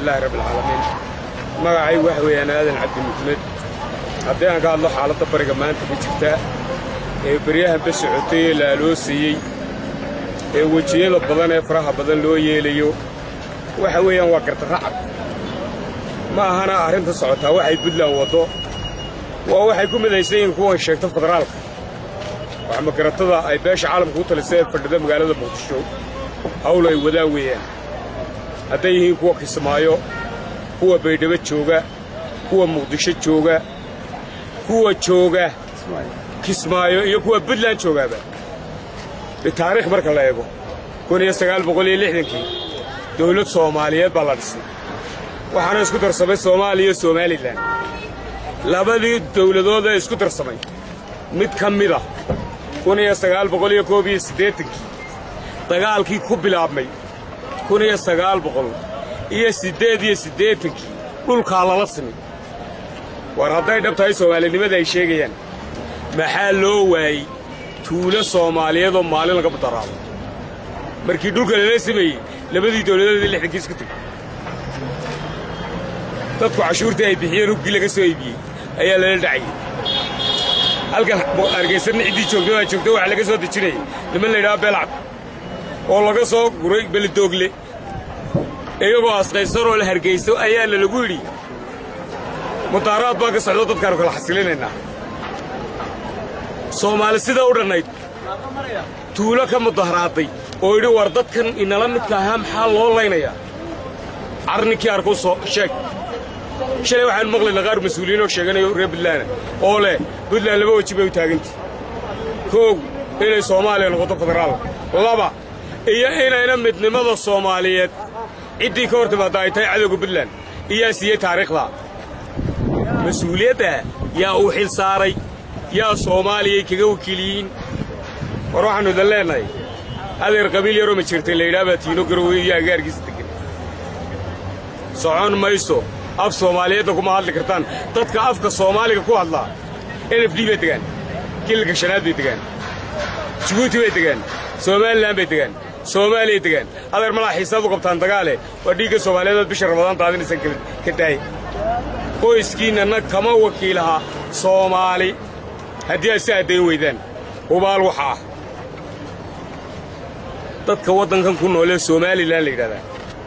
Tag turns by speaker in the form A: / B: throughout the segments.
A: ilahi rabbilcaalamiin magacay waxa weeyaan aadan cabdi muxmed haddii aan ka hadlo xaaladda bariga maanta ka jirta ee beryahanba socotay ee la aloosayey ee wejiyada badan ee faraha badan loo yeelayo waxa weeyaan waa gardarracad ma ahana arrinta socotaa waxay buntland waddo waa waxay ku midaysan yihiin kuwan sheegta federaalka wax magaratada ay beesha caalamka u talisay ee fadhida magaalada muqdisho hawl ay wadaan weeyaan hadday yihiin kuwa kismaayo kuwa baydhabo jooga kuwa muqdisho jooga kuwa jooga kismaayo iyo kuwa buntland joogaaba bitaariikh marka la eego kun iyo sagaal boqol iyo lixdankii dawlad soomaaliyeed baa la dhisay waxaana isku darsamay soomaaliya iyo somalilan labadii dawladood ee isku darsamay mid ka mida kun iyo sagaal boqol iyo koob iyo siddeetankii dagaalkii ku bilaabmay kun iyo sagaal boqol iyo siddeed iyo siddeetankii dhulkaa lala simay war hadday dhab tahay soomaalinimada ay sheegayaan maxaa loo waayey tuulo soomaaliyeedoo maalin laga daraabo markii dhulka lala simayey labadii dawladood ee lixdankii isku tegey dadku cashuurtii ay bixiyeen hubkii laga soo iibiyey ayaa lala dhacayay halkan hargaysanna ciddii joogta baa joogta waxaa laga soo dejinayay niman laydhaha beelcad oo laga soo guray belidoogle iyagoo asqaysanoo la hargayso ayaana lagu yidhi mudaaraad baa ka socdo dadkaanu kala xasilinaynaa soomaali sida u dhannayd tuulo ka mudaharaaday oo yidhi war dadkan inala midka ahaa maxaa loo laynayaa carninkii arkuu soo sheeg shalay waxaan maqlaynaa qaar mas-uuliyiin oo sheeganayo reer buntlaana oo leh buntland laba weji bay u taagantay koog inay soomaaliya noqoto federaal laba iyo inayna midnimada soomaaliyeed ciddii ka hor timaadda ay tahay cadowga buntland iyaa siiyey taariikhda mas-uuliyadda yaa uu xil saaray yaa soomaaliyay kaga wakiiliyiin war waxaannu idan leennahay adeer qabiil yaroo ma jirtay laydhaha baa tiino garowe iyo agaarkiisa degan socon mayso af soomaaliyeedna kuma hadli kartaan dadka afka soomaaliga ku hadlaa n f d bay degaan kilalka shanaad bay degaan jibuuti bay degaan somalilan bay degaan soomaaliyay degaan adeer malaa xiisaad u qabtaan dagaale waa dhiigga soomaaliyeedood bisha ramadaan daadinaysan ka daay qoyskiinnana kama wakiilaha soomaali haddii aad si addayn weydaan hubaal waxa ah dadka waddankan ku noolee somalilan la yidhahdaa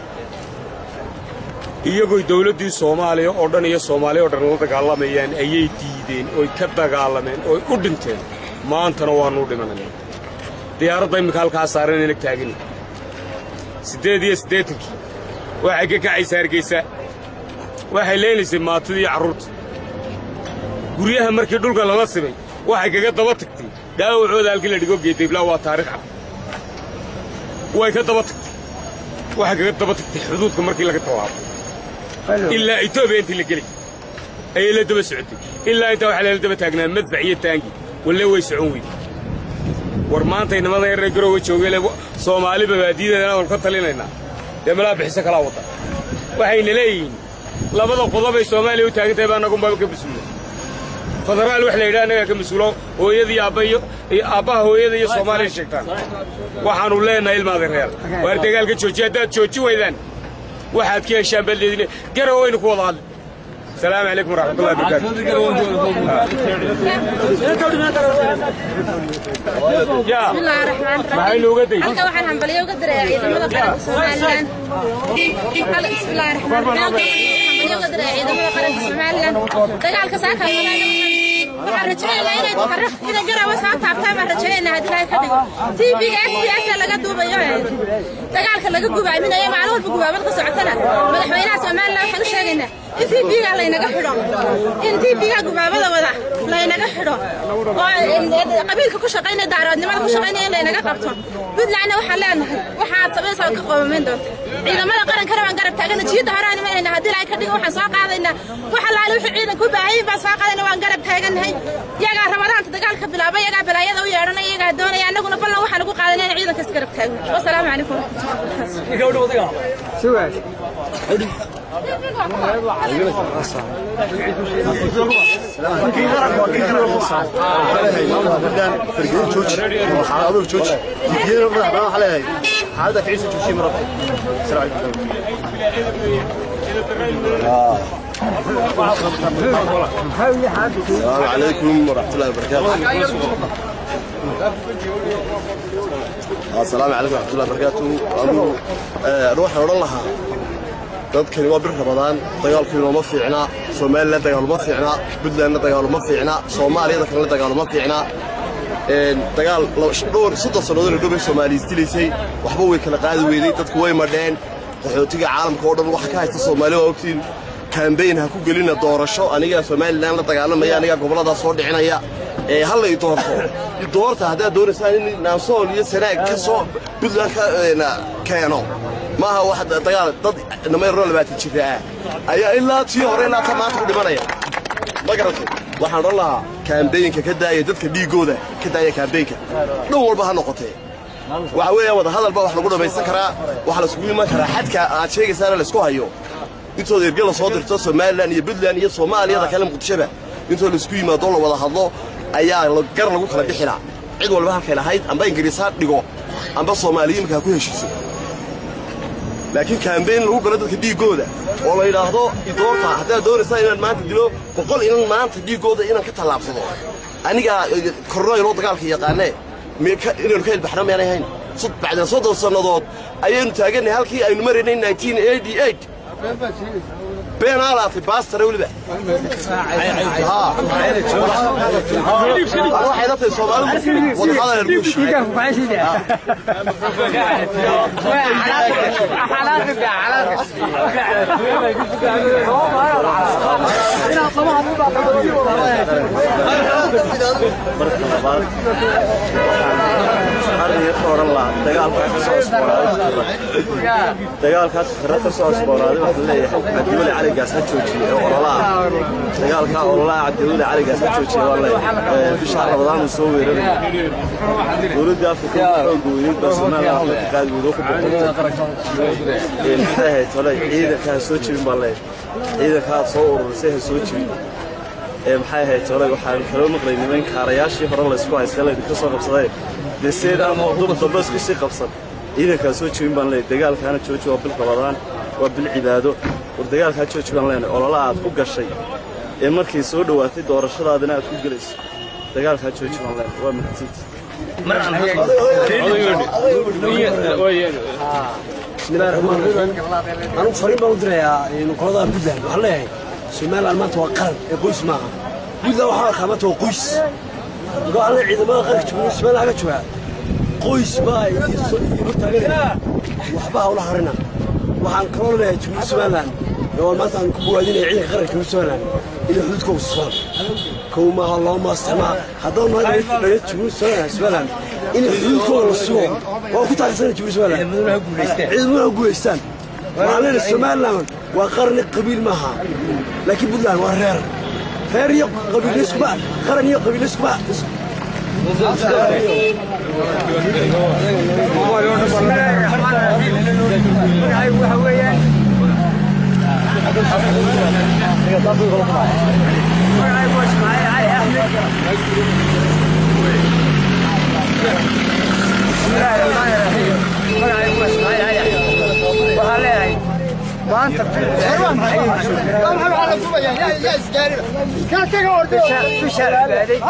A: iyagoy dawladdii soomaaliya oo dhan iyo soomaaliya oo dhan la dagaalamayaan ayay diideen oy ka dagaalameen oy u dhinteen maantana waannu u dhimanayna diyaaradda imminka halkaa saaran inag taagani siddeed iyo siddeetankii waxay ka kacaysa hargaysa waxay leenaysay maatidii carruurta guryaha markii dhulka lala simay waxay kaga daba tagtay dhaawacooda halkii la dhigo geedayblaa waa taarikh cad way ka daba tagtay waxay kaga daba tagtay xuduudka markii laga tawaabo ilaa etoobiya intii la geli ayay la daba socotay ilaa intaa waxaa lala daba taagnaa madfac iyo taangi walle way socon weyday war maantay nimada yaree garoowe joogele soomaali babaadiyadeeda inaanu ka talinaynaa dee malaa bixiso kalaa wadda waxayna leeyihiin labada qodobay soomaaliya u taagan tahay baa nagunbaba ka mas-uula federaal wax la yidhaha annagaa ka mas-uulo hooyada iyo aabba iyo aabbaha hooyada iyo soomaaliya sheegtaan waxaannu leennahay ilmaada reer waar dagaalka joojiya haddaad joojin weydaan waxaad ka heshaan baad leedin garow waynu ku wada hadli السلام عليكم ورحمة الله وبركاته يا
B: بسم الله الرحمن
A: maxay nooga day
B: halka waxaan hambaliyo uga diray ciidamada qaranka Soomaaliland hal بسم الله الرحمن الرحيم hambaliyo uga diray ciidamada qaranka Soomaaliland dagaalka saaka waxaan rajaynaynaa inay tafarraq ina garaawa saa taabtaan baan rajaynaynaa haddii ilaahay ka dhigo tv-ga SBS laga duubayo dagaalka laga gubaaminayo maalin walba gubaabad ka socotana madaxweynaha Soomaaliland waxaan u sheegaynaa in tv-ga laynaga xidho in tv-ga gubaabada wada laynaga xidho oo qabiilka ku shaqaynaya daaroodnimada ku shaqaynaya in laynaga qabto puntlandna waxaan leenahay waxaad samaysaa ka qoomamayn doonta ciidamada qarankana waan garab taagana jiidda hore aan imanayna haddii ilaahay ka dhigo waxaan soo qaadaynaa wax allaale wixii ciidanka u baahan baan soo qaadayna waan garab taaganahay yagaa rabadaanta dagaalka bilaaba yagaa balaayada u yeedhanaya yagaa doonaya annaguna ballan waxaan ugu qaadanay in ciidanka isgarab taagno wasalaamu calaykum
C: حالتك عيسى تشوشي مرة السلام عليكم السلام عليكم ورحمة الله وبركاته السلام عليكم ورحمة الله وبركاته أنا روح أورا لها dadkani waa bir rabadaan dagaalkiina ma fiicna somalilan dagaal ma fiicna puntlandna dagaal ma fiicna soomaaliyada kalena dagaal ma fiicna dagaal dhowr soddon sannadood la dhowbay soomaaliya isdilaysay waxba way kala qaadi weyday dadku way madheen qaxootiga caalamka oo dhan waxa ka haysta soomaali waa ogtiin kambayn ha ku gelina doorasho anigaa somalilan la dagaalamaya anigaa gobolladaa soo dhicinaya ee halla i doorto i doorta haddaad doonaysaan in naansool iyo sanaag ka soo puntland ka keeno maaha wax dagaal dad namayro labaatan jira ah ayaa ilaa tii hore ilaa ta maanta ku dhimanaya ma garatay waxaan odhan lahaa kaambeynka ka daaya dadka dhiiggooda ka daaya kaambeynka dhan walba ha noqotee waxa weeya wada hadal baa wax lagu dhammaysan karaa waxa laiskugu iman karaa xadka aad sheegaysaana laysku hayo intooda erge la soo dirto somalilan iyo puntland iyo soomaaliyada kale muqdishoba intoo laisku yimaado la wada hadlo ayaa gar lagu kala bixinaa cid walba halkay lahayd amba ingiriis ha dhigo amba soomaaliya imika ha ku heshiiso laakiin kaambeyn lagu galo dadka dhiiggooda oo la yidhaahdo idoorta haddaad doonaysaa inaan maanta dilo boqol inan maanta dhiiggooda inaan ka tallaabsado anigaa kornoyloo dagaalka yaqaanee inaynu ka ilbaxno miyaanay hayn bacda soddon sannadood ayaynu taaganay halkii aynu maraynay beenaalaatay baastare weliba waxay la tahay soomaalidu wadahadal
D: dagaalkaas khira ka soo asbooraaday waxaa leeyahay cabdiweli caligaas ha joojiye ee ololaha dagaalkaa ololaha cabdiweli caligaas ha joojiye waa leeyahay bisha rabadaan uu soo weeraray dowladda afrika xooga weynid baa somaliland la qaadi weydoo ku boqortay maxay ahayd tole ciidanka ha soo jebin baa leeyahay ciidanka aad soo ururisay ha soo jebin ee maxay ahayd tole waxaan kaloo maqlay niman kaarayaashii hore laysku haystay laydinka soo qabsaday dee seedaan dub dambe isku sii qabsan ciidankaa soo jebin baan leeyahay dagaalkaana jooji waa bil rabadaan waa bil cibaado war dagaalkaa jooji baan leenahay olola aad ku gashay ee markay soo dhowaatay doorashadaadina aad ku gelayso dagaalkaa jooji baan leenahay waa mahadsanti
E: bismillahi raxmaan raxiim anugu fariin baan u dirayaa qoladaha puntland waxaan leeyahay somaliland maanta waa qaran ee qoys maaha puntland waxaa arkaa maanta waa qoys marka waxaan leeyahay ciidamada qaranka jumhuuriyadda somaliland aga joogaa qoys baa hortaaganaya waxba hawla harina waxaan kaloo leeyahay jumhuuriyadda somaliland oo maanta aan ku bogaadinaya ciidanka qaranka jumhuuriyadda somaliland inay xuduudkooda sugaan kow maaha laba maaha saddex maaha haddaba nahay dhalin jumhuuriyadda somaliland inay xuduudkooda la sugo waa ku taageersana jumhuuriyadda somaliland ciidamada ha guulaystaan waxaan leenahay somaliland waa qarni qabiil maaha laakiin puntland waa reer reer iyo qabiilayskuba qaran iyo qabiilayskuba
F: waxaan leeyahay maanta bisha cibaaday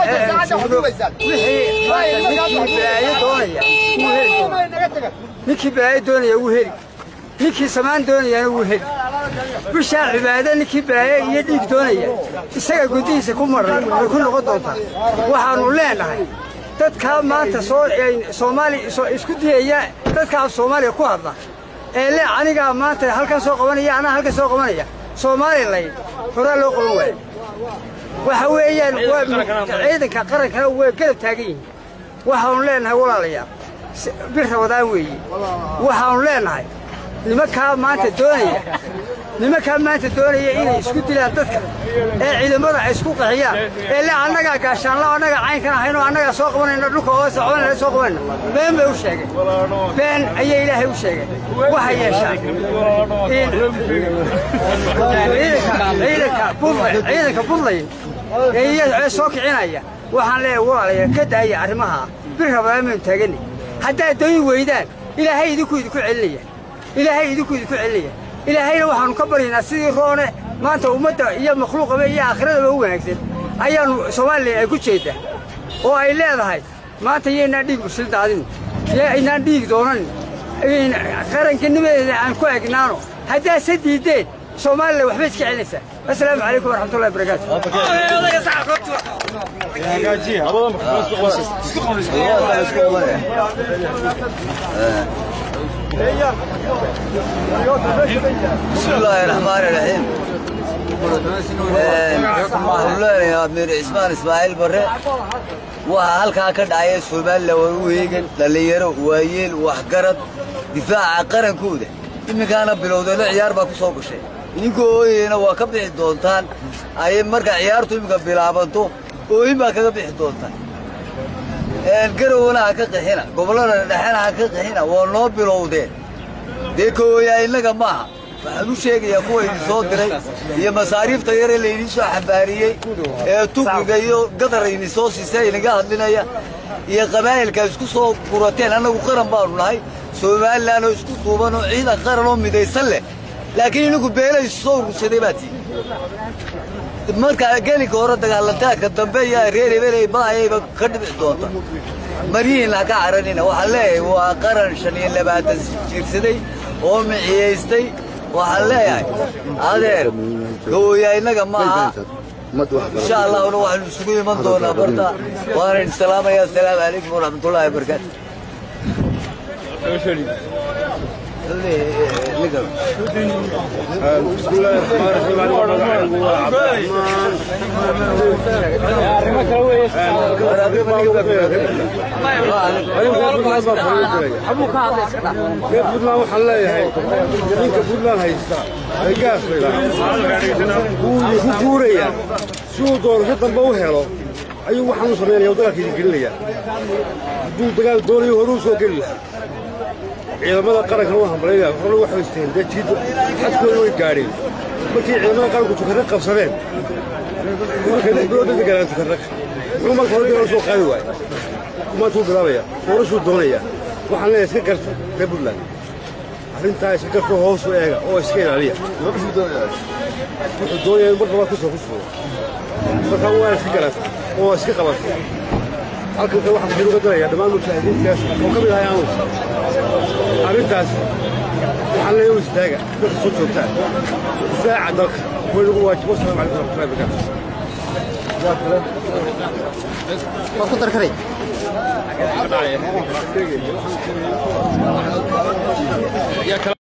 F: ninkii balaayo doonaya wuu heli ninkii samaan doonayana wuu heli bishaa cibaado ninkii balaayo iyo dhiig doonaya isaga gudihiisa ku maran way ku noqon doontaa waxaannu leenahay dadkaa maanta soo soomaali isku diyaya dadka af soomaaliya ku hadla ee le anigaa maanta halkan soo qabanaya anaa halkan soo qabanaya somalilan horaa loo qaban waayo waxa weeyaan ciidanka qarankana way garab taagan yihiin waxaannu leenahay walaalayaal bir rabadaan weeye waxaannu leenahay nimankaa maanta doonaya nimankaa maanta doonaya inay isku dilaan dadka ee ciidamada ay isku qaxiyaan ee le annagaa gaashaanla annagaa caynkan ahaynoo annagaa soo qabanayna dhulka oo soconayna soo qabanayna been bay u sheegeen been ayay ilaahay u sheegeen waxay yeeshaan ciidanka buntland ciidanka buntland ee soo kicinaya waxaan leeyahay walaalayaal ka daaya arrimaha bir rabadaan baynu taaganay haddaad dooni weydaan ilaahay idinku idinku celinaya ilaahay idinku idinku celinaya ilaahayna waxaannu ka baryaynaa sidii roone maanta ummadda iyo makhluuqaba iyo aakhiradaba u wanaagsan ayaannu soomaalilan ay ku jeeddaa oo ay leedahay maanta yaynaan dhiig usil daadin yaynaan dhiig doonan qaranganimadeeda aan ku egnaano haddaase diiddeen soomaalilan waxbay iska celinaysaa assalaamu calaykum waraxmatullahi wabarakaatu
G: بسم الله الرحمن الرحيم waxaan leenayaa mir cismaan ismaaciil barre waxaa halkaa ka dhacaya somalilan waa u heegan dhallinyaro waayeel waxgarad difaaca qarankooda iminkaana bilowdeeno ciyaar baa ku soo gashay idinka ooyeyna waa ka bixi doontaan ay marka ciyaartu iminka bilaabanto ooyin baa kaga bixi doontaan garowna ha ka qixina gobollada dhexena ha ka qixina waa noo bilowdeen dee kooyaa innaga maaha waxaan u sheegayaa kuwa idin soo diray iyo masaariifta yare laydin soo xambaariyey ee tugiga iyo gadar idin soo siisa idinga hadlinaya iyo qabaa'ilka isku soo gurateen annagu qaran baanu nahay somalilan oo isku duuban oo ciidan qaran oo midaysan leh laakiin idinku beela isu soo urursaday baa tii markaa gelinka hore dagaalantaadka dambe iyo reer hebeley baayayba ka dhibici doonta maryihiinna ha ka caranina waxaan leeyahay waa qaran shan iyo labaatan jiirsaday oo miciyaystay waxaan leeyahay adeer kooyaa innaga maaha insha allahuna waxaanu isugu iman doonaa barta waana idin salaamaya assalaamu calaykum waraxmatullahi wabarakaatu
A: بسم الله الرحمن الرحيم أنا والله عبد الرحمن reer puntland waxaan leeyahay ninka puntland haysta ee gaas wuu ku guurayaa si uu doorasho dambe u helo ayuu waxaan u samaynaya dagaalka idin gelinaya hadduu dagaal doonayo horuu soo geli lahaa ciidamada qaranka u hambalaynayaa horna waxay haysteen dee jiid xadkooda way gaadheen markii ciidamada qaranku tukarraq qabsadeen markay lix bilood dadka galaan tukarraq muxuu marka hore dagaal soo qaadi waaya maanta wuu bilaabaya doorashuu doonaya waxaan leeyahay iska garta reer puntland arrintaa iska garta hoos u eega oo iska ilaaliya wuxuu doonaya in mar labaad kusoo ku fuulo markaa waa iska garata oo iska qabata halkan kale waxaan uga darayaa dhammaan mujaahidiintaas oo ka mid ahay aanu arrintaas waxaan leeyahay u istaaga dadka soo joogtaan difaaca dalka way nagu waajibo asalaamu calaykum waraxmatullahi wabarakaatu